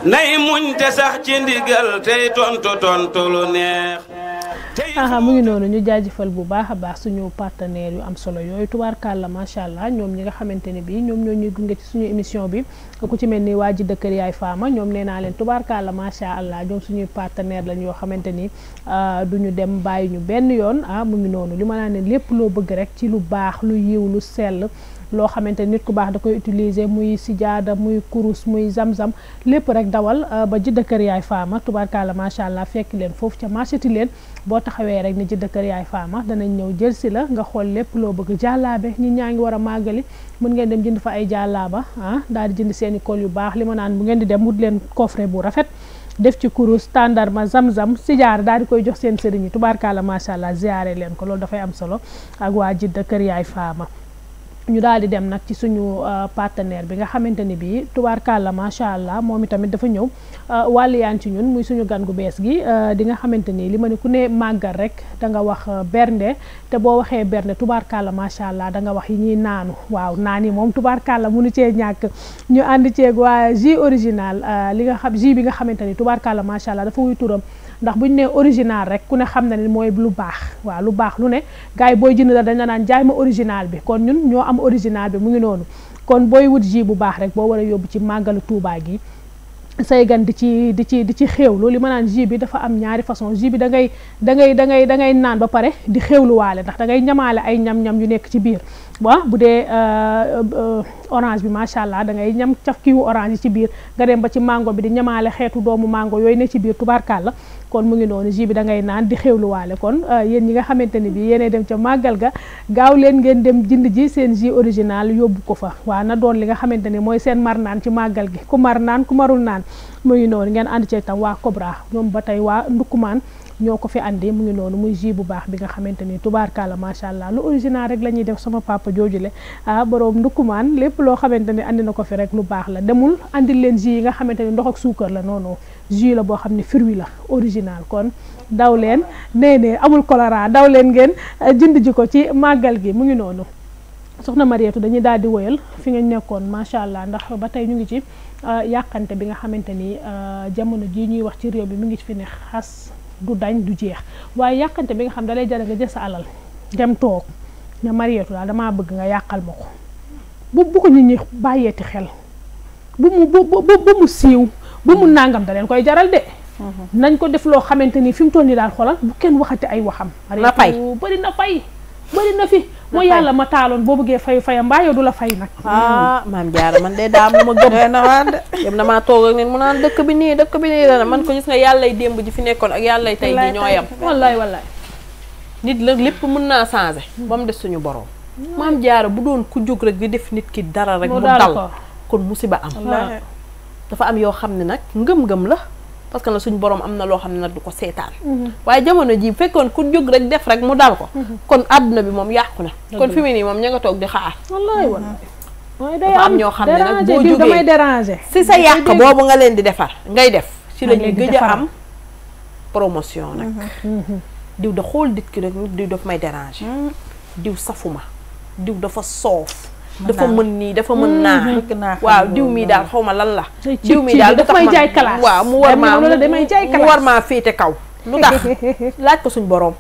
nay muñ te sax ci ndigal tey tontu tontu lu neex aha mu ngi noonu ñu jaajëfal bu baax a baax suñu partenaires yu am solo yooyu tubaarkàlla macha allah ñoom ñi nga xamante ne bii ñoom ñoo ñuy gunge ci suñu émission bi ku ci mel ni waa ji dëkkër yaay faama ñoom nee naa leen tubaarkàlla macha allah ñoom suñuy partenaire lañ yoo xamante ni du ñu dem bàyyi ñu benn yoon ah mu ngi noonu li ma naa ne lépp loo bëgg rek ci lu baax lu yiw lu sell loo xamante nit ku baax da koy utiliser muy sijaada muy kurus muy zam-zam lépp rek dawal ba jidda kër yaay faama tubaarkàlla macha allah fekk leen foofu ca marché leen boo taxawee rek ni jidda kër yaay faama danañ ñëw jël si la nga xool lépp loo bëgg jàllaabe ñi ñaa ngi war a màggali mën ngeen dem jënd fa ay jàllaaba ah daal di jënd seeni kol yu baax li ma naan bu ngeen di dem wut leen coffret bu rafet def ci kurus tàndarma zam-zam sijaar daal di koy jox seen sëriñ yi tubaarkàlla macha allah ziyaare leen ko loolu dafay am solo ak waa jidda kër yaay faama ñu daal di dem nag ci suñu partenaire bi nga xamante ni bii tubaarkàlla macha allah moom itamit dafa ñëw wàlliyaan ci ñun muy suñu gan gu bees gi di nga xamante ni li ma ne ku ne màggal rek da nga wax bernde te boo waxee bernde tubaarkàlla macha allah da nga wax yi ñuy naanu waaw naan yi moom tubaarkàlla munu cee ñàkk ñu ànd ceeg waa jus original li nga xam jus bi nga xamante ni tubaarkàlla macha allah dafa wuy turam ndax bu ñu nee original rek ku ne xam na ne mooy lu baax waaw lu baax lu ne gars yi booy jënd la dañ la naan jaay ma original bi kon ñun ñoo am original bi mu ngi noonu kon booy wut jus bu baax rek boo war a yóbbu ci màggalu Tuubaa gi say gan di ci di ci di ci xéewlu li ma naan jus bi dafa am ñaari façon jus bi da ngay da ngay da ngay da ngay naan ba pare di xéewluwaale ndax da ngay ñamaale ay ñam-ñam yu nekk ci biir waaw bu dee orange bi macha allah da ngay ñam caf kiwu orange yi ci biir nga dem ba ci mango bi di ñamaale xeetu doomu mango yooyu ne ci biir tubaarkàlla kon mu ngi noonu jus bi da ngay naan di xéewluwaale kon yéen ñi nga xamante ni bi yéenay dem ca màggal ga gaaw leen ngeen dem jënd ji seen jus original yóbbu ko fa waaw na doon li nga xamante ni mooy seen mar naan ci màggal gi ku mar naan ku marul naan mu ngi noonu ngeen ànd ci tam waa Cobra ñoom ba tey waa Ndukkumaan ñoo ko fi andi mu ngi noonu muy jus bu baax bi nga xamante ni tubaarkàlla macha allah lu original rek la ñuy def sama papa joojule ah borom ndukkumaan lépp loo xamante ni andi na ko fi rek lu baax la demul andil leen jus yi nga xamante ni ndox ak suukar la noonu jus la boo xam ne fruit la original kon daw leen nee ne amul choléra daw leen ngeen jënd ji ko ci màggal gi mu ngi noonu soxna Mariétu dañuy daal di woyal fi nga nekkoon macha allah ndax ba tey ñu ngi ci yàqante bi nga xamante ni jamono jii ñuy wax ci réew bi mu ngi fi ne xas du dañ du jeex waaye yàqante bi nga xam dalay jara nga jël sa alal dem toog ne Mariétu daal damaa bëgg nga yàqal ma ko bu bu ko nit ñi bàyyeeti xel bu mu bu bu mu siiw bu mu nàngam da leen koy jaral de nañ ko def loo xamante ni fi mu toll nii daal xoolal bu kenn waxati ay waxam na fay bëri na fay bëri na fi mooy yàlla ma taaloon boo bëggee fay fayam mbaa yow du la fay nag ah maam jaara man de daa am lu ma gëm na waa de yëm damaa toog ak nit mu naan dëkk bi nii dëkk bi nii dana man ko gis nga yàllay démb ji fi nekkoon ak yàllay tey ji ñoo yam wallaay wallaay nit la lépp mën naa changé ba mu des suñu borom maam jaara bu doon ku jóg rek di def nit ki dara rek mu dal kon musiba am dafa am yoo xam ne nag ngëm-ngëm la parce que nag suñu borom am na loo xam ne nag du ko seetaan waaye jamono ji fekkoon ku jóg rek def rek mu dal ko kon àdduna bi moom yàqu na kon fi mu nii moom ña nga toog di xaar wallaay wallaay mooy day dafa am ñoo xam ne nag boo diw damay jógee déranger si sa yàq boobu nga leen di defar ngay def ci la Nga leen ñuy di gëj a defaral. am promotion nag diw da xool nit ki rek diw daf may déranger diw safuma diw dafa soof dafa mën nii dafa mën naa bëgg naa xam waaw loolu diw mii daal xaw ma lan la Day diw cib mii cib daal daf tax may ma- jaay classe. waaw mu war Dem maa na loolu damay jaay mu classe. war maa féete kaw lu tax laaj ko suñ boroom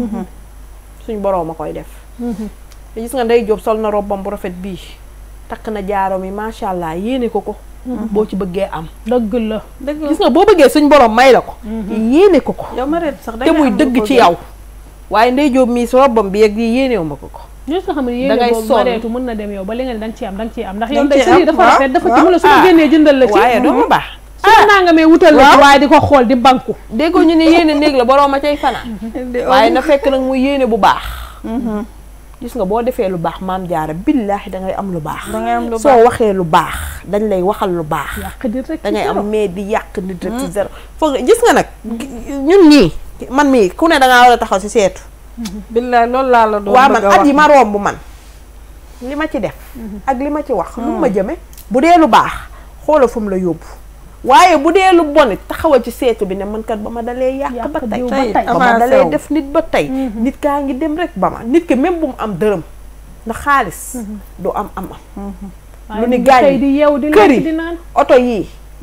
suñ boroom a koy def te gis nga ndey Jóob sol na robbam bu rafet bii takk na jaarom yi macha allah yéene ko ko boo ci bëggee am dëgg la dëgg gis nga boo bëggee suñ boroom may la ko yéene ko ko yow Mariétu sax te muy dëgg ci yow waaye ndey Jóob mii si robbam bi yeg yi yéenewu ma ko ko ñoo nga xam ne Da ngay yéene boobu sonn. mareetu mën na dem yow ba li nga ne da nga ci am da nga ciy am ndax Da yow nga tey ciy sa lii am, dafa waaw, rafet dafa ci waaw. mu la su ma Ah. génnee jëndal la ci waaye doo ma baax su ma naa nga mee wutal la ci waaye di ko xool di banku déggoo ñu ne yéene néeg la boroom a cay fanaan waaye na fekk nag muy yéene bu baax gis nga boo defee lu baax maam jaara billaahi dangay am lu baax dangay am lu soo baax waxee lu baax dañ lay waxal lu baax yàq di rek dangay am mais di yàq nit rek ci zéro foog nga gis nga nag ñun ñii man mii ku ne dangaa war a taxaw ci seetu billaay loolu laa la doon waa bëgg man a at wax yi ma romb man li ma ci def ak li ma ci wax lu ma jëme bu dee lu baax xoola fu mu la yóbbu waaye bu dee lu bon it taxawal ci seetu bi ne man kat ba ma dalee yàq Yàq ba tey diw ba tey. ba ma avancé dalee wu. def nit ba tey nit kaa ngi dem rek ba ma nit ki même bu mu am dërëm ndax xaalis du am am am lu ni gaañ tey di yeew di kër lekk di yi naan oto yii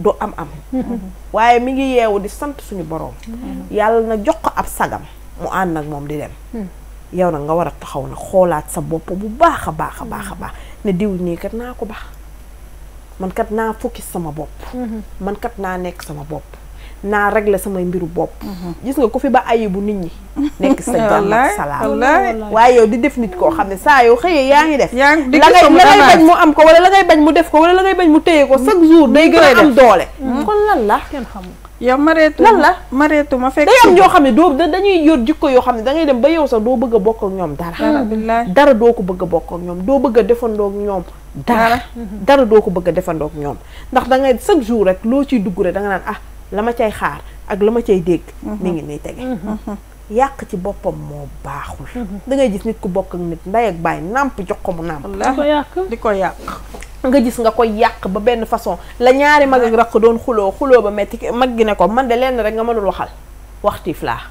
du am am waaye mi ngi yeewu di sant suñu boroom yàlla na jox ko ab sagam mu ànd ak moom di dem yow nag nga war a taxaw na xoolaat sa bopp bu baax a baax a baax a baax ne diw nii kat naa ko baax man kat naa focus sama bopp man kat naa nekk sama bopp naa régler samay mbiru bopp gis nga ko fi ba ayibu nit ñi nekk sa jàmm ak salaam wallaay waaye yow di def nit koo xam ne saa yow xëyee yaa ngi def yaa ngi di la ngay gis sama la ngay damaat. bañ mu am ko wala la ngay bañ mu def ko wala la ngay bañ mu téye ko chaque jour day gën a am doole kon lan la kenn xamul yow mareetu lan la mareetu ma fekk day am ñoo xam ne doo da- dañuy yor jikko yoo xam ne da ngay dem ba yow sax doo bëgg a bokk ak ñoom dara dara billaay dara doo ko bëgg a bokk ak ñoom doo bëgg a defandoo ak ñoom dara dara doo ko bëgg a defandoo ak ñoom ndax da ngay chaque jour rek loo ciy dugg rek da nga naan ah la ma cay xaar ak la ma cay dégg mi ngi nii tege yàq ci boppam moo baaxul da ngay gis nit ku bokk ak nit ndey ak baay nàmp jox ko mu nàmp di ko wallaahi yàq di ko yàq nga gis nga koy yàq ba benn façon la ñaari mag ak rakk doon xuloo xuloo ba metti mag gi ne ko man de lenn rek nga mënul waxal waxtiif laa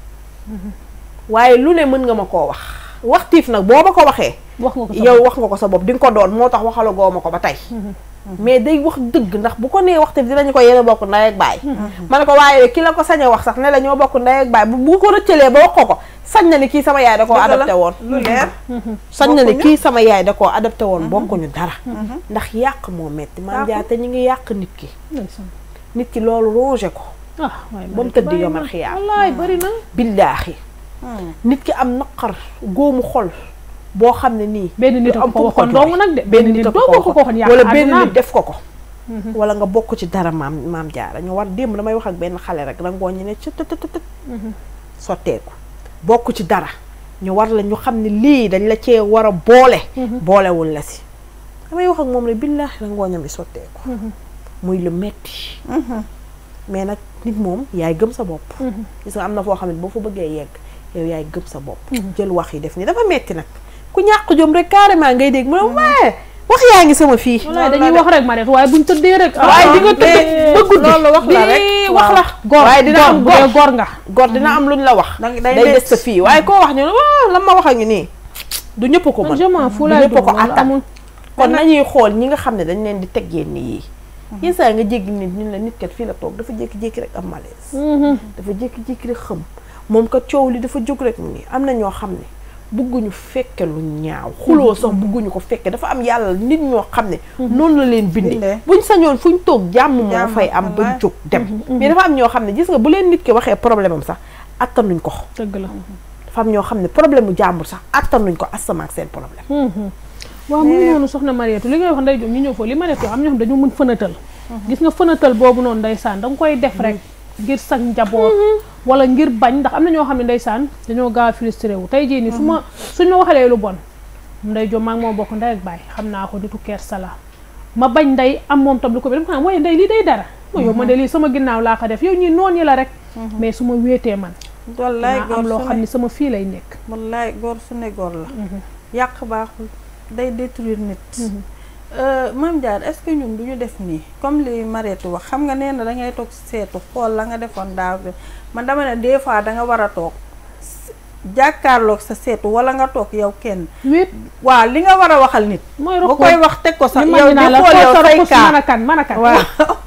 waaye lu ne mën nga ma koo wax waxtiif nag boo ma ko waxee wax nga ko sa yow wax nga ko sa bopp di nga ko doon moo tax waxalagoo ma ko ba tey mais day wax dëgg ndax bu ko nee waxtiif dinañu ko yéen a bokk ndey ak baay ma ne ko waaye ki la ko sañ a wax sax ne la ñoo bokk ndey ak baay bu bu ko rëccalee ba wax ko ko sañ na ni kii sama yaay da koo Dëgg la. adapté woon lu leer sañ na ni Bokkuñu. kii sama yaay da koo adapté woon bokkuñu dara ndax yàq moo metti maam Yàqu. jaa te ñu ngi yàq nit ki ndeysaan nit ki loolu rongé ko ah waaye ba mu tëdd yomal xiyaam wallaay bari na billaahi nit ki am naqar góomu xol boo xam ne nii benn nit du a am ko fu mu waxoon jooy. dong nag de benn nit a ko dong ko ko waxoon yàq wala benn àddunaam. nit def ko ko wala nga bokk ci dara maam maam jaara ñu war démb damay wax ak benn xale rek rangoo ñu ne ci tët tët tët sotteeku bokk ci dara ñu war la ñu xam ne lii dañ la cee war a boole boolewul la si damay wax ak moom rek billaahi rangooñam bi sotteeku muy lu metti mais nag nit moom yaay gëm sa bopp gis nga am na foo xam ne boo fa bëggee yegg yow yaay gëm sa bopp jël wax yi def ni dafa metti nag ku ñàkk jom rek carrément ngay dégg mu ne waaye wax yaa ngi sama fii wallaay dañuy wax rek ma rek waaye buñ tëddee rek waaye di nga tëdd ba guddi loolu wax la rek. di wax la gor waaye dina am bu dee gor gor nga gor dina am luñ la wax Dang- day day des des. sa fii waaye koo wax ñu ne waaw lan ma wax a ngi nii du ñëpp ko mën je m'en fous du laay ñëpp dund ko loolu attan amul kon nañuy xool ñi nga xam ne dañ leen di teg yenn yii yenn saa nga jéggi nit ñun la nit kat fii la toog dafa jékki-jékki rek am malaise dafa jékki-jékki rek xëm moom kat coow li dafa jóg rek mu nii am na ñoo xam ne bugguñu fekke lu ñaaw xuloo sax bugguñu ko fekke dafa am yàlla nit ñoo xam ne noonu la leen bindee Bindee. buñ sañoon fuñ toog jàmm moo Jàmm, fay am ba wallaay. jóg dem mais dafa am ñoo xam ne gis nga bu leen nit ki waxee problème am sax attanuñ ko dëgg la dafa am ñoo xam ne problème mu jàmbur sax attanuñ ko asama ak seen problème waaw mu ngi noonu soxna Mariétou li ngay wax nday jom ñu ñëw foofu li ma def yoo am ñoo xam dañu mën fënatal gis nga fënatal boobu noonu ndeysaan da nga koy def rek ngir sag njaboot wala ngir bañ ndax am na ñoo xam ne ndeysaan dañoo gaaw a frustré wu tey jii nii su ma suñ ma waxalee lu bon nday jom maa ngi moom bokk ndey ak baay xam naa ko nitu keer sala ma bañ nday am moom tam lu ko bi dama ko naan waaye nday lii day dara mooy yow man de lii sama ginnaaw laa ko def yow ñii noon yi la rek mais su ma wéetee man wallaay naa góor am loo su xam ne ni sama fii lay nekk wallaay góor su ne góor la yàq baaxul day détruire nit Euh, Mame Diarra est-ce que ñun duñu def nii comme li Mariétou wax xam nga nee na dangay toog seetu xool la nga defoon daaw bi man dama ne des fois danga war a toog s- jàkkaarloog sa seetu wala nga toog yow kenn wéet waaw li nga war a waxal nit mooy nga rokk koy wax teg ko sax li yow ma di la xool yow say mën kaa a kan mën a kan waaw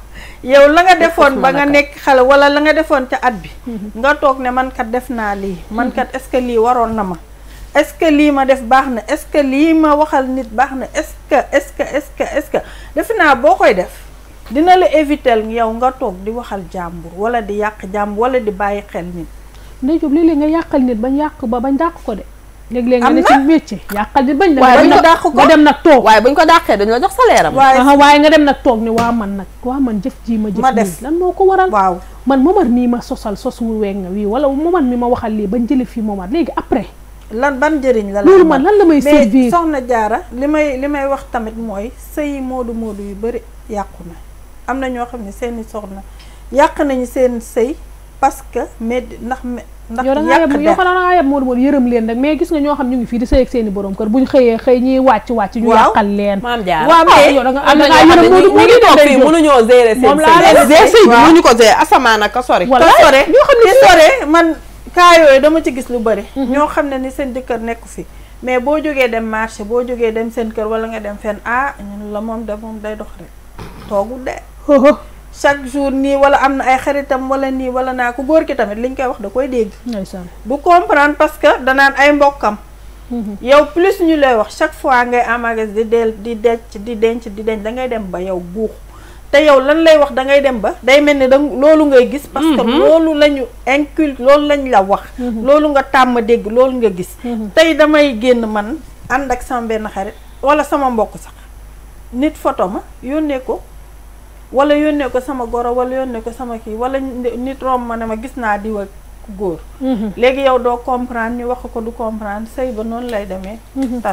yow la nga defoon mën ba a nga kat. nekk xale wala la nga defoon ca at bi nga toog ne man kat def naa lii man kat est-ce que lii waroon na ma est-ce que lii ma def baax na est-ce que lii ma waxal nit baax na est-ce que est-ce que est-ce que est-ce que defe naa boo koy def dina la éviter yow nga toog di waxal jàmbur wala di yàq jàmbur wala di bàyyi xel nit ndey Jóob léeg-léeg nga yàqal nit bañ yàq ba bañ dàq ko de léeg-léeg nga Am ne na. ci métier yàqal nit bañ Waaye bañ bañ na- ko dàq ko. nga dem nag toog waaye buñ ko dàqee dañu la jox salaire am waaye aha waaye nga dem nag toog ni waa man nag waa man jëf ji ma jëf Ma nii def. lan moo ko waral waaw man momar mii ma sosal sos wu weeg nga wii wala momar mi ma waxal lii bañ jële fii momar léegi après lan ban njëriñ la la loolu amal? man lan la may mais servir soxna jaara li may li may wax tamit mooy sëy moodu moodu yu bëri yàqu na am na ñoo xam ne seeni soxna yàq nañu seen sëy parce que mais ndax me- ndax yow da ngaa yàq yeb yow der xanaa da ngaa yeb Modou Modou yërëm leen rek mais gis nga ñoo xam ñu ngi fii di sëy ak seeni borom kër buñ xëyee xëy ñiy wàcc wàcc ñu Waaw. yàqal leen maam Diarra waaw ah mais yow da nga am da na ngaa ñoo xam ne yërëm Modou ñu ngi Modou toog day fii jóg. mënuñoo gérer seen Moom laa sëy leen di gérer sëy bi waaw. mënuñu ko gérer asamaan ak ka sori Voilà. te sore ñoo xam ne te sore man kaa yooyu dama ci gis lu bëri ñoo xam ne ni seen jëkkër nekku fi mais boo jógee dem marché boo jógee dem seen kër wala nga dem fenn ah ñun la moom de moom day dox rek toogul de chaque jour nii wala am na ay xaritam wala nii wala naa ku góor ki tamit liñ koy wax da koy dégg ndeysaan du comprendre parce que danaan ay mbokkam yow plus ñu lay wax chaque fois ngay amagas di del di denc di denc di denc da ngay dem ba yow buux te yow lan lay wax da ngay dem ba day mel ni da loolu ngay gis parce que loolu la ñu inculte loolu lañ la wax loolu nga tàmm dégg loolu nga gis tey damay génn man ànd ak sama benn xarit wala sama mbokk sax nit photo ma yónnee ko wala yónnee ko sama goro wala yónnee ko sama kii wala nit romb ma ne ma gis naa diw ak góor léegi yow doo comprendre ñu wax ko du comprendre sëy ba noonu lay demee tas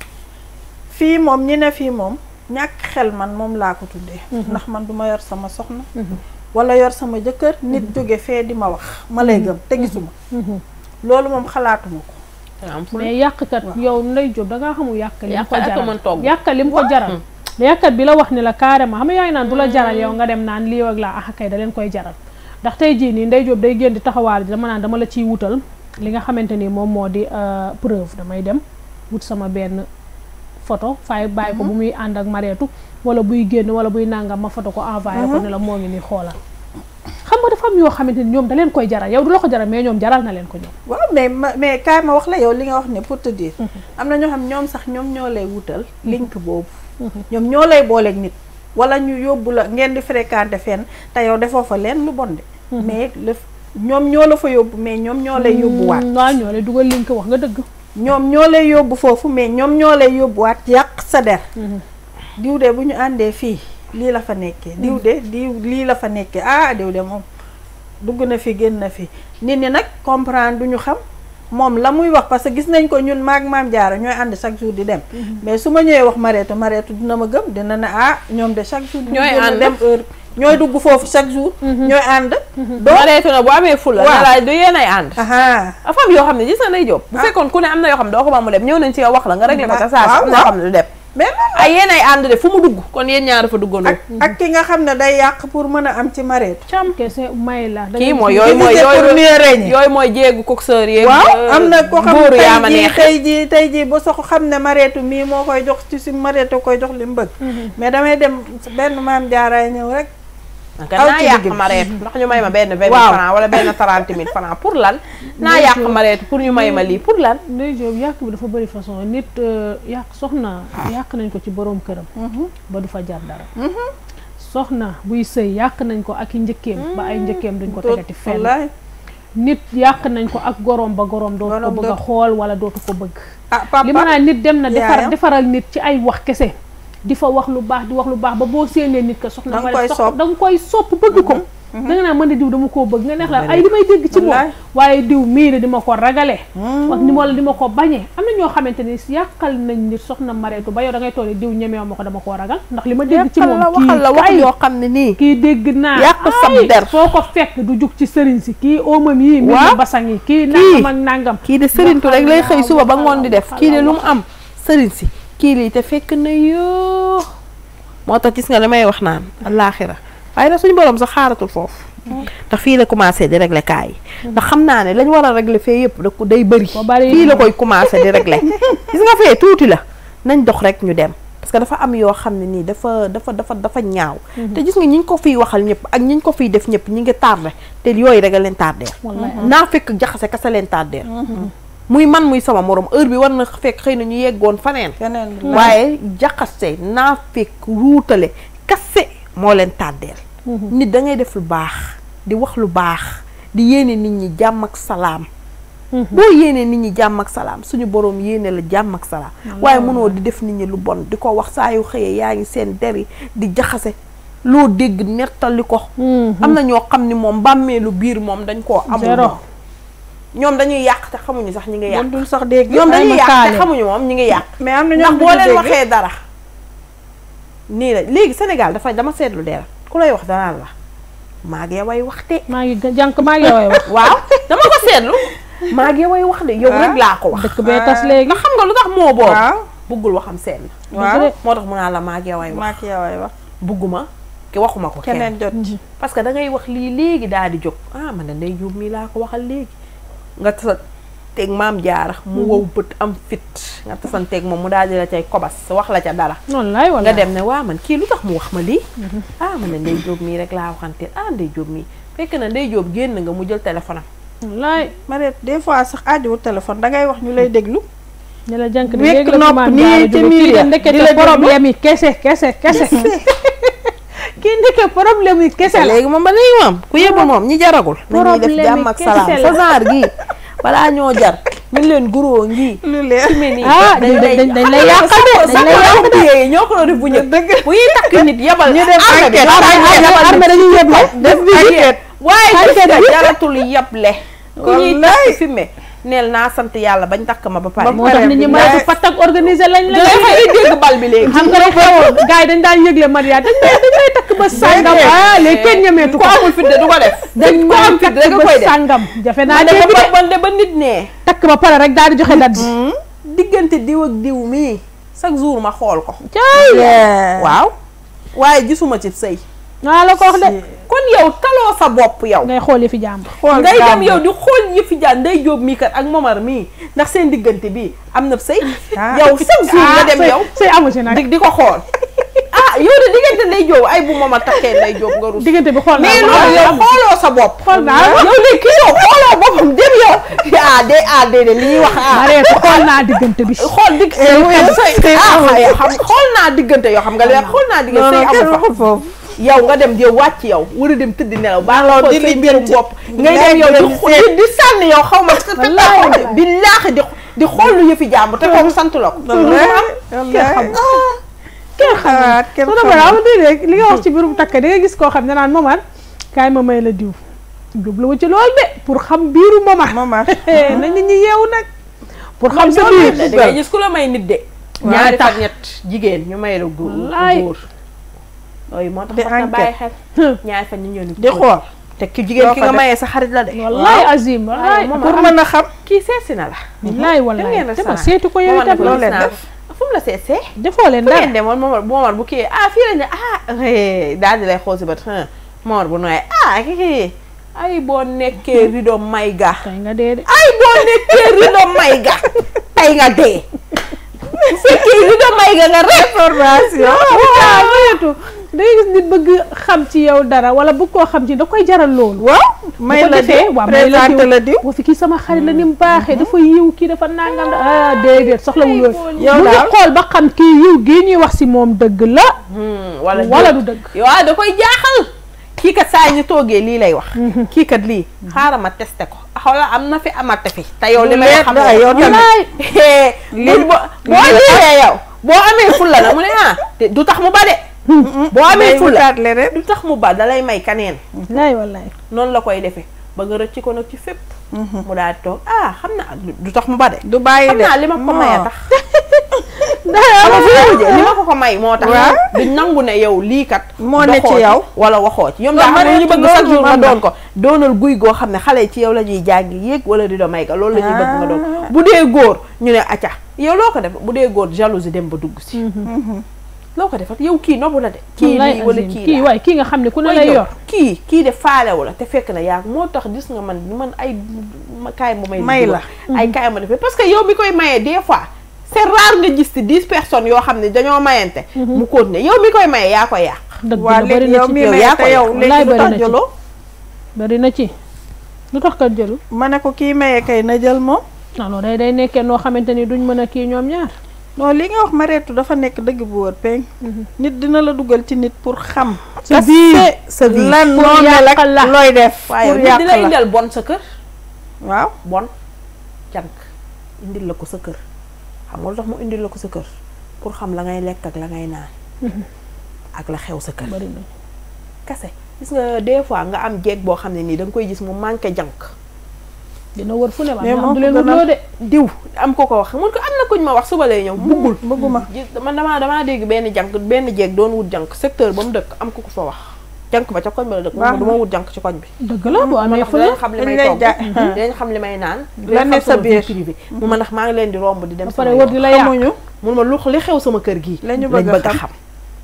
fii moom ñi ne fii moom ñàkk xel man moom laa ko tuddee ndax man du ma yor sama soxna wala yor sama jëkkër nit jóge fee di ma wax ma lay gëm te gisuma loolu moom xalaatuma ko mais yàqkat yow Ndeye Diop da ngaa xamul yàq li mu ko Yàq ak jaral mën togg. yàq li mu ko jaral yàqkat bi la wax ni la carrément xam nga yaa ngi naan du la jaral yow nga dem naan lii ak laa ah kay da leen koy jaral ndax tey jii nii Ndeye Diop day génn di taxawaal ji dama naan dama la ciy wutal li nga xamante ni moom moo di euh, preuve damay dem wut sama benn photo fay bàyyi ko bu muy ànd ak mareetu wala buy génn wala buy nangam ma photo ko envoyé ko ne la moo ngi nii xoolal xam nga dafa am yoo xamante ni ñoom da leen koy jaral yow du la ko jaral mais ñoom jaral na leen ko ñoom waaw mais ma mais kaay ma wax la yow li nga wax ne pour te dire am na ñoo xam ñoom sax ñoom ñoo lay wutal link boobu ñoom ñoo lay booleeg nit wala ñu yóbbu la ngeen di fréquenter fenn te yow defoo fa leen lu bon de mais le ñoom ñoo la fa yóbbu mais ñoom ñoo lay yóbbuwaat waaw ñoo lay dugal link wax nga dëgg ñoom ñoo lay yóbbu foofu mais ñoom ñoo lay yóbbuwaat yàq sa der diw de bu ñu àndee fii lii la fa nekkee diw de diw lii la fa nekkee ah diw de moom dugg na fi génn na fi nit ñi nag comprendre du ñu xam moom la muy wax parce que gis nañ ko ñun maag maam jaara ñooy ànd chaque jour di dem mais su ma ñëwee wax mareetu mareetu dina ma gëm dina ne ah ñoom de chaque jour Ñooy génn ànd. dem heure ñooy dugg foofu chaque jour ñooy ànd doo mareetu na bu amee fula Waaw. ne la du yéen ay ànd aha dafa am yoo xam ne gis nga Ndeye Diop bu fekkoon ku ne am na yoo xam ne doo ko ba mu dem ñëw nañ ci yow wax la nga réglé ko ca saa si am na yoo xam ne du dem mais noonu ay yéen ay ànd de fu mu dugg kon yéen ñaar dafa duggandoo ak ak ki nga xam ne day yàq pour mën a am ci mareetu cam kese may la da kii ngay mooy gis- yooyu mooy diviser pour yooyu mieux régner. yooyu mooy jéegu coxeur yeeg waaw am na ko xam góoru ne yaa ma tey jii neex tey jii tey jii ba sox xam ne mareetu mii moo koy jox ci si mareetu koy jox li mu bëgg mais damay dem benn maam jaaraay ñëw rek naka aw naa ci yàq digg bi. mareetu ndax ñu may ma benn vingt Waaw. mille francs wala benn trente mille francs pour lan naa yàq mareetu pour ñu may ma lii pour lan Ndeye Diop yàq bi dafa bëri façon nit euh, yàq soxna yàq nañ ko ci boroom këram ba du fa jar dara soxna buy sëy yàq nañ ko ak i njëkkeem ba ay njëkkeem duñ ko tegati fenn wallaay nit yàq nañ ko ak goroom ba goroom dootu ko Goroom bëgg a dootu- xool wala dootu ko bëgg ah papa li ma naan nit dem na defar yaayam. defaral nit ci ay wax kese di fa wax lu baax di wax lu baax ba boo séenee nit ka soxna Da nga ma koy def sopp. da nga koy sopp bëgg ko da nga naan mën di diw dama koo bëgg nga neex la ay li may dégg ci moom Wallaay. waaye diw mii de di ma ko ragale wax ni wala di ma ko bañee am na ñoo xamante ni yàqal nañ nit soxna mareetu ba yow da ngay toll diw ñemeew ma ko dama koo ragal ndax li ma dégg ci moom la waxal la wax kii yoo xam ne nii kii dégg naa Yàq sab ay, der. foo ko fekk du jug ci sëriñ si kii oomam yii mi Waaw. ngi basang yi kii nangam ak nangam kii de sëriñtu rek lay xëy suba ba ngoon di def waxal kii de la lu mu am sëriñ si kii lii te fekk na yoo moo tax gis nga li may wax naan allaaxira waaye nag suñu borom sax xaaratul foofu ndax fii la commencé di régler kaa yi ndax xam naa ne lañ war a régler fee yëpp da ko day bëri Ba bari. fii la koy commencé di régler gis nga fee tuuti la nañ dox rek ñu dem parce que dafa am yoo xam ne nii dafa dafa dafa dafa ñaaw te gis nga ñi ñu ko fiy waxal ñëpp ak ñi ñu ko fiy def ñëpp ñi ngi tardé te yooyu rek a leen tardé wallaay naa fekk jaxase kasa leen tardé muy man muy sama morom heure bi war na fekk xëy na ñu yeggoon faneen feneen waaye jaxase naa fekk ruutale kase moo leen tàddeel nit da ngay def lu baax di wax lu baax di yéene nit ñi jàmm ak salaam boo yéene nit ñi jàmm ak salaam suñu boroom yéene la jàmm ak salaam waaye mënoo di def nit ñi lu bon di ko wax saa yu xëyee yaa ngi seen deri di jaxase loo dégg nettali ko am na ñoo xam ni moom bàmmeelu biir moom dañ koo amul Zéro. moom ñoom dañuy yàq te xamuñu sax ñi ngi yàq bon dul sax dégg ñoom ay dañuy ma yàq te kaale. xamuñu moom ñi ngi yàq mais am na ndax ñoom boo duñu leen dégg. waxee dara nii la léegi Sénégal dafa dama seetlu dara ku lay wax danaan la maa ngi way wax de maa ngi jànk maa ngi yow wax waaw dama ko seetlu maa ngi way wax de yow Ah. rek laa ko wax dëkk bee tas léegi ndax xam nga lu tax moo boobu waaw buggul waxam seen waaw moo tax mu naan la maa ngi way wax maak yaway wax bugguma ki waxuma ko kenn keneen jot ci parce que da ngay wax lii léegi daal di jóg ah man de ndey juub mii laa ko waxal léegi nga sa tasanteeg maam jaara mu wow bët am fit nga tasanteeg moom mu daal di la cay kobas wax la ca dara wallaay nga wallaay dem ne waa man kii lu tax mu wax ma lii ah man ne ndey jóob mii rek laa waxanteel ah ndey jóob mii fekk na ndey jóob génn nga mu jël téléphone am wallaay Mariette des fois sax aajowu téléphone dangay wax ñu lay déglu ñu la jànk Wekk léegi la nopp maam nii jaara ci jóge miir kii de ya, ndekete di la déglu. problème yi kese kese kese kii ndeke problème yi kese la léegi moom ba léegi moom ku yebul moom ñi jaragul nañuy def Problème jàmm ak yi salaam kese sa la. genre gii balaa ñoo jar ñu leen guroo ngii lu leer mel nii ah dañ dañ dañ lay yàqal de dañ lay yàqal de yéey ñoo ko doon def bu njëkk bu ñuy takk nit yebal ñu def armée bi enquête, ñoo koy armée yebal armée dañuy yeble def enquête waaye gis enquête nga bi. jaratul yeble ku ñuy Wallaay. takk fi me neel naa sant yàlla bañ takk ma ba pare moo tax nit ñi mën a pat ak organiser lañ la dangay fay dégg bal bi léegi xam nga rek xewoon gars yi dañ daan yëgle mariage dañ lay dañ lay takk ba sàngam ah léegi kenn ñemeetu ku ko amul fit de du ko def dañ ku may am fit takk rek nga ba koy def sàngam jafe naa man de dégg ba de man de ba nit nee takk ba pare rek daal di joxe date bi diggante diw ak diw mii chaque jour ma xool ko cay waaw waaye gisuma ci sëy naa la ko wax de kon yow taloo sa bopp yow ngay xool yi fi jàmbur xool ngay dem jàmbur. yow di xool yëfi jaan nday jóob mii kat ak momar mii ndax seen diggante bii am na sëy Ah. yow chaque jour nga dem sëy- yow sëy amu si nag di di ko xool ah yow de diggante nday jóob ay bu momar takkee nday jóob nga rus diggante bi xool naa mais ko. loolu yow xooloo sa bopp Xool naa ko. yow léegi kii yow xooloo boppam dem yow ah de ah de de li ñuy wax ah Mariette xool naa diggante bi xool digg sëy ah xam xool naa diggante yoo xam nga léegi xool naa diggante non sëy non kenn amu fa waxul foofu yow nga dem di wàcc yow war a dem tëdd nelaw baa nga Alors, xool di say li mbirum jënti. bopp ngay Ngay dem yow di dem xo- di di sànni yow xaw ma Wallaahi. di laax di di xool lu yëfi jàmbur te kooku sant la ko wallaay kenn xalaat kenn su dama xalaat am di rek li nga wax ci biirum takk da nga gis koo xam ne naan momar kaay ma may la diw jubluwu ci loolu de pour xam biiru momar Momar. na nit ñi yeewu nag pour xam sa biir da ngay gis ku la may nit de Waaw. ñaari fan ñett jigéen ñu may la góor Wallaay. góor yooyu moo tax Di wax na bàyyi enquête. xel ñaari fan ñu ñëw ni di xool te ki jigéen Doo ki ko nga def. mayee sa xarit la de wallaay azim wallaay moom pour mën a xam kii seetsi na la wallaay wallaay ngeen dama restaurant. seetu ko yow Momar ne itam ko loolu gis leen naa def. fu mu la seetsee defoo leen fu dara ngeen demoon Momar Momar bu kii ah fii lañ ne ah eh, daal di lay xool si bët ah Momar bu nooyee ah kii ay boo nekkee rido may ga tey nga dee de ay boo nekkee rido may ga tey nga dee bu fekkee rido may ga nga rek formation waaw moyetu da ngay gis nit bëgg xam ci yow dara wala bëgg koo xam ci da koy jaral loolu waaw may bu ko la defee diw waaw may la présenté diw la diw boo fi kii sama xarit la ni mu baaxee dafa yiw kii dafa nangam da ah déedéet soxlawul loolu yow mu ngi daal. xool ba xam kii yiw gii ñuy wax si moom dëgg la wala wala du dëgg waaw da koy jaaxal kii kat saa ñu toogee lii lay wax kii kat lii xaaral ma testé ko xoola am na fi amate fi te yow li may leer xam da, yow tamit. lii boo boo liiree yow boo amee fulla la mu ne ah te du tax mu ba de boo amee day fulla wutaat leneen du tax mu ba dalay may kaneen laay wallaay noonu la koy defee ba nga rëcc ko nag ci fépp mu daal di toog ah xam naa du tax mu ba de du bàyyi xam de naa li ma ko Non. may a tax xam nga fi mu mujjee li ma ko ko may moo tax Waaw. duñ nangu ne yow lii kat Moo ne ci doxoo yow. wala waxoo ci ñoom Non, daa xam ne ma ñu ne bëgg ci chaque loolu jour nga man la. doon ko doonal guy goo xam ne xale yi ci yow la ñuy jàngi yéeg wala di do may ga loolu la ñuy bëgg nga doon Ah. bu dee góor ñu ne acca yow loo ko def bu dee góor jalousie dem ba dugg si loo ko defat yow kii nobbu la de kii wallaay lii wala azim kii kii la waay kii nga xam ne ku ne mooy lay yow, yor kii kii de faalewu la te fekk na yaa moo tax gis nga man man ay ma kaay ma may May la. ay kaay ma defee parce que yow mi koy mayee des fois c'est rare nga gis ci dix personnes yoo xam ne dañoo mayante mu continuer yow mi koy mayee yaa koy yàq dëgg waa la bëri léegi na yow ci mi yow may yaa te koy yow wallaay léegi lu bari na tax ci. jëloo bëri na ci lu tax kat jëlu ma ne ko kii maye kay na jël moom non non day day nekkee noo xamante ni duñ mën a kii ñoom ñaar non li nga wax Mariétou dafa nekk dëgg bu wër peñ nit dina la dugal ci nit pour xam sa biir sa vie lan Pour moo mel ak yàq la. looy def waaye pour nit yàq dina la indil bon sa kër waaw bon jànk indil la ko sa kër xam nga lu tax mu indil la ko sa kër pour xam la ngay lekk ak la ngay naan ak la xew sa kër bëri na kase gis nga des fois nga am jeeg boo xam ne nii da nga koy gis mu manqué jànk dina wër fu ne waa Mais am moo du ko leen gënal. wutloo de diw am ko ko wax mun ko am na kuñ ma wax suba lay ñëw buggul bëgguma gis man damaa damaa dégg benn jànk benn jeeg doon wut jànk secteur ba mu dëkk am ko ko fa wax jànk ba ca koñ ba la dëkk Baax moom du ma wut jànk ci koñ bi dëgg la boo amee ndax fu dinañ la xam li dañ may lay togg jaay. dinañ xam li may naan La dinañ ne xam sa sama vie biir. privée mu ma ndax maa ngi leen di romb di dem ba pare sama wër yoon. di la yàq xamuñu mun ma lu li xew sama kër gii La ñu lañ bëgg a bëgg a xam. xam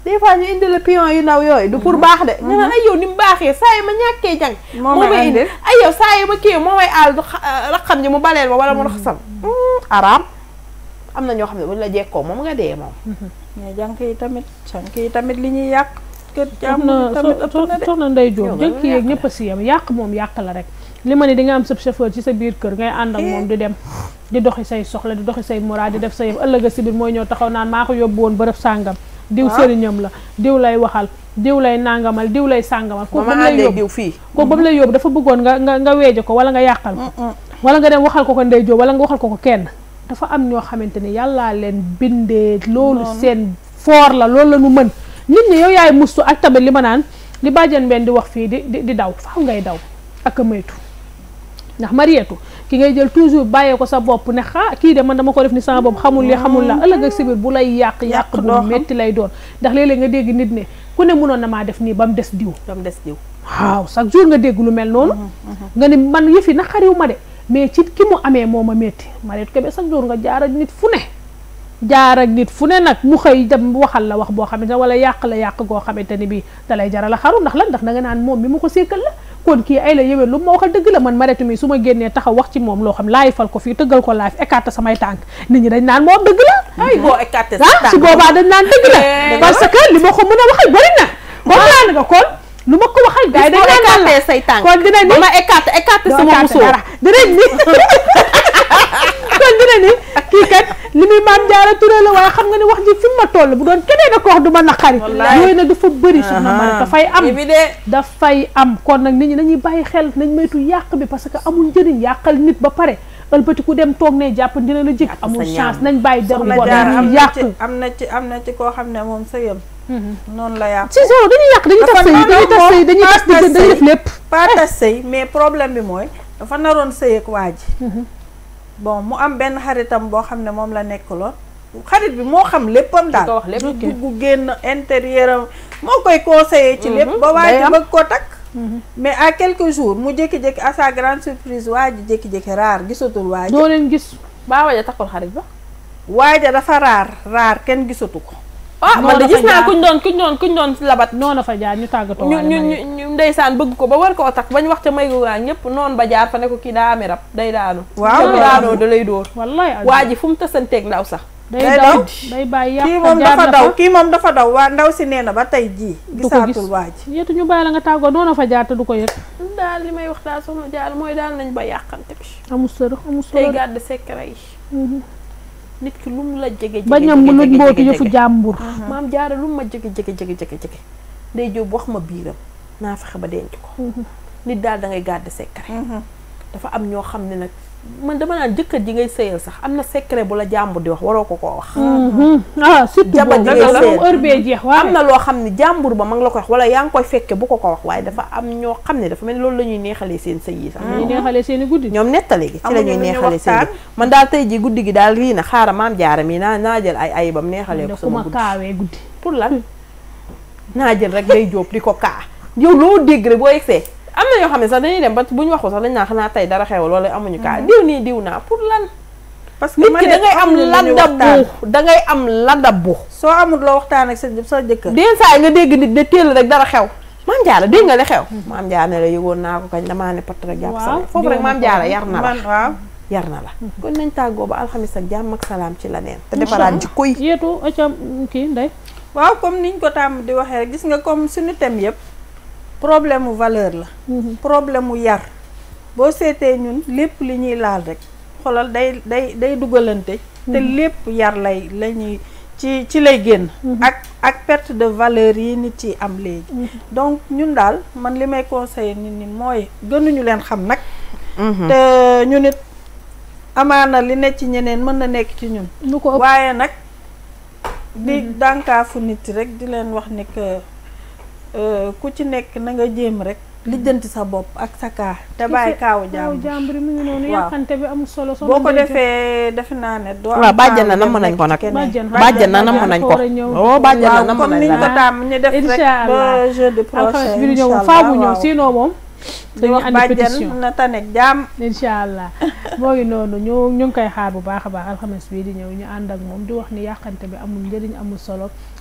des fois ñu indi la pion yu ndaw yooyu du pour baax de nga naan ay yow ni mu baaxee saa yi ma ñàkkee jàng Moo moo may may indi andil. ay yow saa yi ma kii moo may aal du raxam ji mu baleel ma wala mu raxasam araam am na ñoo xam ne buñ la jekkoo moom nga dee moom mais jànk yi tamit jànk yi tamit li ñuy yàq kër jàmm soxna tamit ëpp na de soxna Ndey Yow Jóob nga jëkk yeeg ñëpp a si yam yàq moom yàq la rek li ma ne di nga am sa chauffeur ci sa biir kër ngay ànd ak moom di dem di doxi say soxla di doxi say mura di def sa yëf ëllëg a si biir mooy ñëw taxaw naan maa ko yóbbu woon bërëb sàngam diw sëriñam la diw lay waxal diw lay nàngamal diw lay sàngamal kooku ba ma mu lay àndee yóbbu diw fii kooku ba mu lay yóbbu dafa bëggoon nga nga nga weeje ko wala nga yàqal ko wala nga dem waxal ko ko Ndey Jóob wala nga waxal ko ko kenn dafa am ñoo xamante ni yàllaa leen bindee loolu seen foor la loolu la ñu mën nit ñi yow yaay mustu ak tamit li ma naan li bàjjan benn di wax fii di di di daw faaw ngay daw ak a moytu ndax marietu ki ngay jël toujours bàyyee ko sa bopp ne xaa kii de man dama ko def ni sama bopp xamul li xamul la ëllëg ak sibir bu lay yàq yàq doo bu xam. metti lay doon ndax léeg-léeg nga dégg nit ne ku ne mënoon na maa def nii ba mu des diw dam des diw waaw chaque jour nga dégg lu mel noonu nga ni man yëfi naqariw ma de mais ci ki mu amee moo ma métti Mariétou Kébé chaque jour nga jaar ak nit fu ne jaar ak nit fu ne nag mu xëy dem waxal la wax boo xamante ne wala yàq la yàq goo xamante ni bii da lay jaral a xaru ndax lan ndax da nga naan moom mi mu ko sékkal la kon kii ay la yëwee lu ma waxal dëgg la man Mariétou mi su ma génnee taxaw wax ci moom loo xam laay fal ko fii tëggal ko live écarté samay tànk nit ñi dañ naan moom dëgg la ay boo écarté ah su boobaa dañ naan dëgg la parce que li ma ko mën a waxal bari na comprendre nga kon lu ma ko waxal gars yi dañ naan lan la écarté say tànk kon dina ni ba ma écarté écarté doo sama tàggat musóor dara dinañ ni kon dina ni kii kat li muy maam jaara Touré la waaye xam nga ni wax ji fi mu ma toll bu doon keneen a ko wax du ma naqari Wallaay. yooyu nag dafa bëri soxna Mari dafay am évidé dafay am kon nag nit ñi nañuy bàyyi xel nañ moytu yàq bi parce que amul njëriñ yàqal nit ba pare ëlbati ku dem toog ne jàpp dina la jik Yàq sa amul ñaam. chance nañ bàyyi deru soxna bon jaar am dañuy na yàq ci am na ci am na ci koo xam ne moom sëyam noonu la yàq si so dañuy yàq dañuy tas sëy dañuy tas sëy dañuy tas diggante dañuy def lépp pas tas sëy mais problème bi mooy dafa naroon sëy ak waa ji bon mu am benn xaritam boo xam ne moom la nekkaloon xarit bi moo xam léppam di ko daal wax lépp dugg génn intérieur am moo koy conseiller ci lépp ba waa day ji am. bëgg koo takk mais à quelques jours mu jékki-jékki à sa grande surprise waa ji jékki-jékki raar gisatul waa ji doo leen gis baa waja takkul xarit ba waa ja dafa raar raar kenn gisatu ko ah man de Noonu gis fa naa jaar. kuñ doon kuñ doon kuñ doon labat noonu fa jaar ñu tàggatoo ñu waale ñu Mariétou. ñu ñu ndeysaan bëgg ko ba war koo takk bañ wax ca may gu ñëpp noonu ba jaar fa ne ko kii daa ami rab day daanu Waaw. te bu daanoo da lay dóor wallaay waa ji fu mu tasanteeg ndaw sax day day daw daw. day bàyyi yàq kii moom jaar dafa na daw fa. kii moom dafa daw waa ndaw si nee na ba tey jii du ko gis gisaatul waa ji yetu ñu bàyyi la nga tàggoo noonu fa jaar te du ko yëg daal li may wax daal soxna Jaal mooy daal nañ ba yàqante bi amul sër amul tey sër gàdd secret yi nit ki lu mu la jege jege bañam mu luj mbootu yëfu jege jàmbur maam jaara lu mu ma jege jege jege jege jege day jóob wax ma biiram naa fexe ba denc ko nit daal da ngay gàdd secret dafa am ñoo xam ne nag man dama naan jëkkër ji ngay sëyal sax am na secret bu la jàmbur di wax waroo ko koo wax ah surtout Jabar boobu ji ngay moom seet. heure bee jeex waaye am na loo xam ne jàmbur ba ma ngi la koy wax wala yaa ngi koy fekke bu ko ko wax waaye dafa am ñoo xam ne dafa mel ni loolu la ñuy neexalee seen sëy yi sax ñu neexalee seen i guddi ñoom nettali gi ci la Amuñu ñuy lu ñu neexalee seen waxtaan. guddi man daal tey ji guddi gi daal rii na xaaral maam jaara mi naa naa jël ay ayibam neexalee ko da ku ma sama guddi kaawee guddi pour lan naa jël rek day jóob di ko kaa yow loo dégg rek boo yegsee am na ñoo xam ne sax dañuy dem ba bu ñu waxul sax dañ naa xanaa tey dara xewal wala amuñu kaa diw nii diw naa pour lan parce que nit ma ki ne da ngay am amuñu lu ñu waxtaan. ladabu da ngay am ladabu soo amul loo waxtaan ak sa sa jëkkër den saa yi nga dégg nit ne teel rek dara xew maam jaara dégg nga li xew maam jaara ne la yëgoon naa ko kañ damaa ne pat rek jàpp Waaw, sama foofu rek diw maam ma ko jaara wax. yar na la man waaw yar na la kon nañ tàggoo ba alxamis ak jàmm ak salaam ci la neen te defaraat jikko yi yeetu acam kii ndey waaw comme niñ ko tàmm di waxee rek gis nga comme suñu thème yëpp problème mu valeur la problème mu yar boo seetee ñun lépp li ñuy laal rek xoolal day day day dugalante te lépp yar lay la ñuy ci ci lay génn ak ak perte de valeur yi nit yi am léegi donc ñun daal man li may conseiller nit ñi mooy gënuñu leen xam nag te ñu nit amaana li nekk ci ñeneen mën na nekk ci ñun lu ko ëpp waaye nag di dànkaafu nit rek di leen wax ne que euh, ku ci nekk na nga jéem rek lijjanti sa bopp ak sa kaa te bàyyi kaawu waaw jàmm jàmbur mi ngi noonu Waaw. yàqante bi amul solo solo boo ko defee defe naa ne doo am waaw bàjjan na temps namm dem nañ ko nekk nag ci keneen. Bàjjan. bàjjan na namm bàjjan nañ dafa ko war a ñëw. oh bàjjan na waaw namm comme nañ niñ la ko nag tàmm ñu def rek Inch'Allah. ba jeudi alxames prochain bi di ñëw moom inch'Allah, faaw bu ñëw waaw. sinon moom di dañuy wax andi bàjjan pétition na tanek jàmm incha allah moo ngi noonu ñu ñu ngi koy xaar bu baax a baax alxames bii di ñëw ñu ànd ak moom di wax ni yàqante bi amul njëriñ amul solo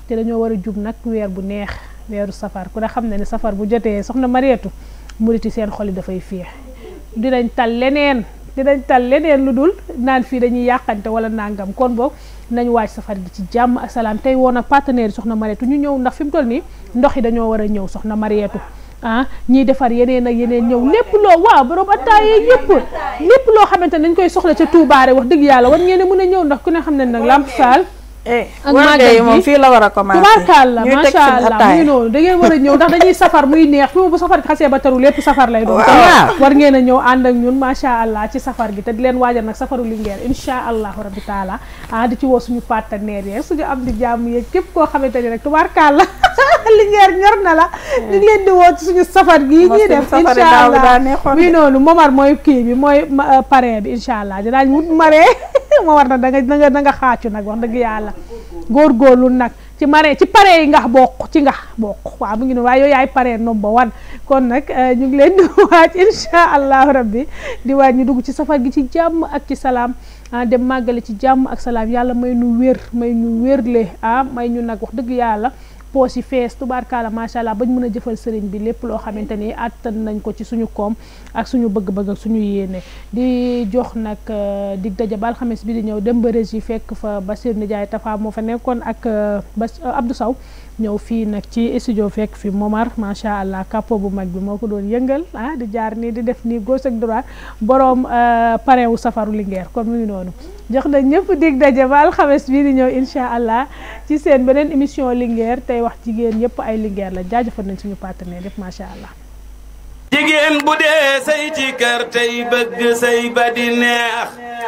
te dañoo war a jub nag weer bu neex weeru safar ku ne xam ne ne safar bu jotee soxna Mariétu muriti seen xol yi dafay féex dinañ tal leneen dinañ tal leneen lu dul naan fii dañuy yàqante wala nangam kon boog nañ waaj safar gi ci jàmm ak salaam tey woon ak partenaire yi soxna Mariétu ñu ñëw ndax fi mu toll nii ndox yi dañoo war a ñëw soxna Mariétu ah ñiy defar yeneen ak yeneen ñëw lépp loo waaw borom attaaye yëpp lépp loo xamante ne dañ koy soxla ca tuubaare wax dëgg yàlla war ngeen a mën a ñëw ndax ku ne xam ne nag Lamp Fall ak màggal gi moom fii la war a commencé tubaarkàlla macha allah mu ngi noonu da ngeen war a ñëw ndax dañuy safar muy neex fi mu bu safar gi xasee ba taru lépp safar lay doon kon war ngeen a ñëw ànd ak ñun macha allah ci safar gi te di leen waajal nag safaru Linguère insha allahu rabbi taala ah di ci woo suñu partenaires yeeg suñu am di jàmm yeeg képp koo xamante ni rek tubaarkàlla Linguère ñor na la ñu ngi leen di woo ci suñu safar gi ñuy def insha allah muy noonu Momar mooy kii bi mooy parrain bi insha allah dinaañ wut maree Momar nag da nga da nga da nga xaacu nag wax dëgg yàlla góorgóorlu nag ci maree ci pare yi ngax bokk ci ngax bokk waaw mu ngi noonu waaye yooyu yaay pare number one kon nag ñu ngi leen di waaj insha allahu rabbi di waaj ñu dugg ci safar gi ci jàmm ak ci salaam ah dem màggale ci jàmm ak salaam yàlla may ñu wér may ñu wérle ah may ñu nag wax dëgg yàlla poos yi fees tubaarkaala macha allah bañ mën a jëfal sëriñ bi lépp loo xamante ni àttan nañ ko ci suñu koom ak suñu bëgg-bëgg ak suñu yéene di jox nag dig daje ba alxames bi di ñëw dem ba régie fekk fa Basir Ndiaye Tafa moo fa nekkoon ak Bas Abdou Sow ñëw fii nag ci studio fekk fi Momar macha allah capot bu mag bi moo ko doon yëngal ah di jaar nii di def nii gauche ak droite borom parrain wu safaru Linguère kon mu ngi noonu jox na ñëpp dig daje ba alxames bii di ñëw incha allah ci seen beneen émission Linguère tey wax jigéen yëpp ay Linguère la jaajëfal nañ suñu partenaire yëpp macha allah. jigéen bu dee say ci kër tey bëgg say ba di neex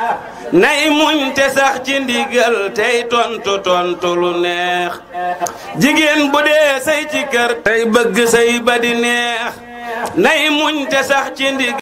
nay muñ te sax ci ndigal tey tontu tontu lu neex jigéen bu dee say ci kër tey bëgg say ba di neex nay muñ te sax ci ndigal